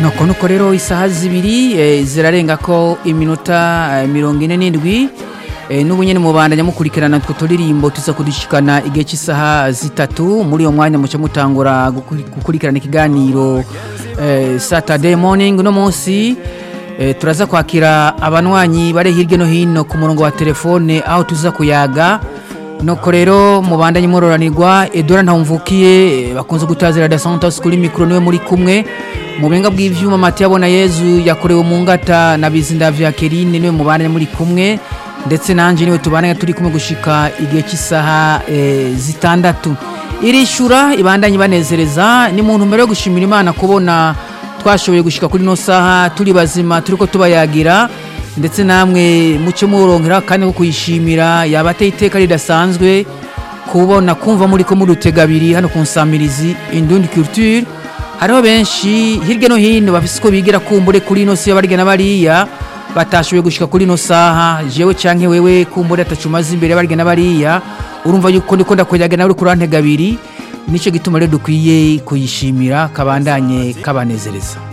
nuko nuko rero isaha zibiri eh, zirarenga ko iminota eh, mirongo ine n'indwi eh, n'ubu nyene mubandanya mukurikirana utwo turirimbo tuza kudushikana igihe cy'isaha zitatu muri uyo mwanya muca mutangura gukuri- gukurikirana ikiganiro eh, saturday morning uno munsi eh, turaza kwakira abanywanyi bari hirya no hino ku murongo wa telefone aho tuza kuyaga nuko rero mubandanye mororanirwa edora ntawumvukiye eh, bakunze gutazira da santos kuri mikoro niwe muri kumwe mu buhinga bw'ivyuma mati yabona yezu yakorewe mu ngata na bizinda vya kerine niwe mubandanye muri kumwe ndetse nanje niwe tubandanye turi kumwe gushika igihe cy'isaha eh, zitandatu irishura ibandanye banezereza ni mu ntumbero yo gushimira imana kubona twashoboye gushika kuri no saha turi bazima turiko tubayagira ndetse namwe muce muronkera kandi ko kuyishimira yaba ateye iteka ridasanzwe kubona kumva muri ko murutega abiri hano ku nsamirizi indundi culture hariho benshi hirya no hino bafise uko bigira kumbure kuri ino si barya na bariya batashoboye gushika kuri ino saha jewe canke wewe kumbure atacumaze imbere barya na bariya urumva yuko ndiko ndakwejaga nawe uri kurantega abiri nico gituma rero dukwiye kuyishimira kabandanye kabanezereza